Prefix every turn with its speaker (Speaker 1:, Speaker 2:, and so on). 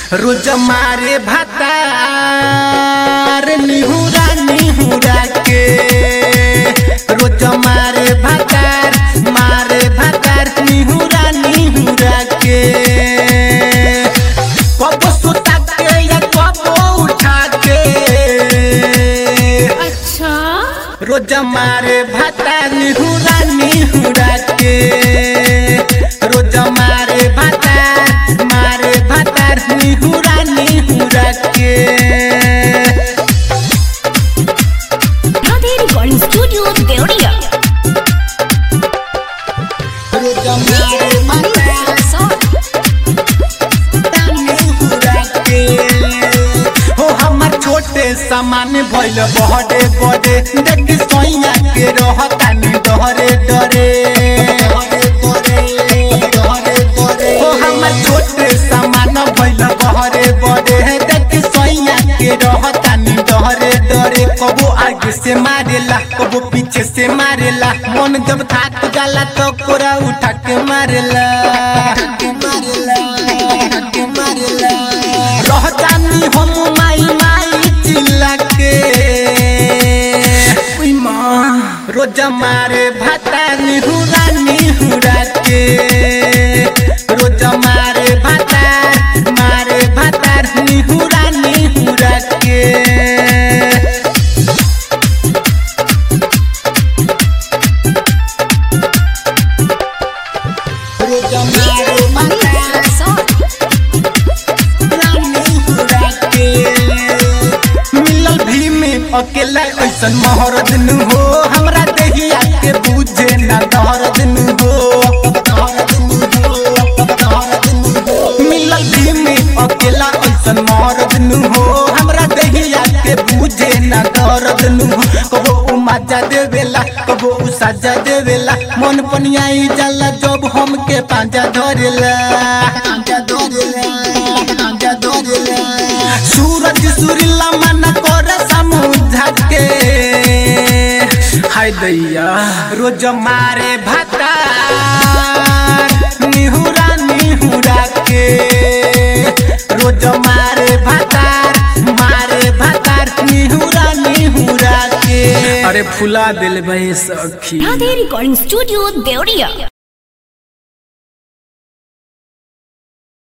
Speaker 1: रोज मारे भातार निहुरा निहुरा के रोज मारे भातार मारे भातार निहुरा निहुरा के कब सुता के या कब उठा के
Speaker 2: अच्छा
Speaker 1: रोज मारे भाता निहुरा निहुरा के रोज मारे भाता मारे भाता निहुरा निहुरा के
Speaker 2: राधे रिकॉर्डिंग स्टूडियो देवरिया
Speaker 1: रोज मारे भाता निहुरा के हो हमर छोटे सामान भइल बड़े बड़े देख सोइया के रहतानी डरे डरे हो हमर छोटे सामान भइल बड़े बड़े देख सोइया के रहतानी डरे डरे कबो आगे से मारेला कबो पीछे से मारेला मन जब थाक जाला तो कोरा उठा के मारेला रहतानी हम माई माई चिल्ला के उई माँ रोज मारे भाता निहुरा निहुरा के रोज मारे भाता मारे भाता निहुरा निहुरा के रोज मारे भाता मिलल भी में अकेला ऐसन महरद नु हो हमरा देहिया के बुझे ना दहरद नु हो मिलल भी में अकेला ऐसन महरद नु हो हमरा देहिया के बुझे ना दहरद नु हो कबो उ मजा देवेला कबो उ सजा देवेला मन पनियाई जाला जब हमके पांजा धरेला पांजा धरेला पांजा धरेला सूरज सुरीला मन कर समुझा के हाय दैया रोज मारे भाता निहुरा निहुरा के रोज मारे भाता मारे भाता निहुरा निहुरा के अरे फुला दिल भाई सखी
Speaker 2: राधे रिकॉर्डिंग स्टूडियो देवरिया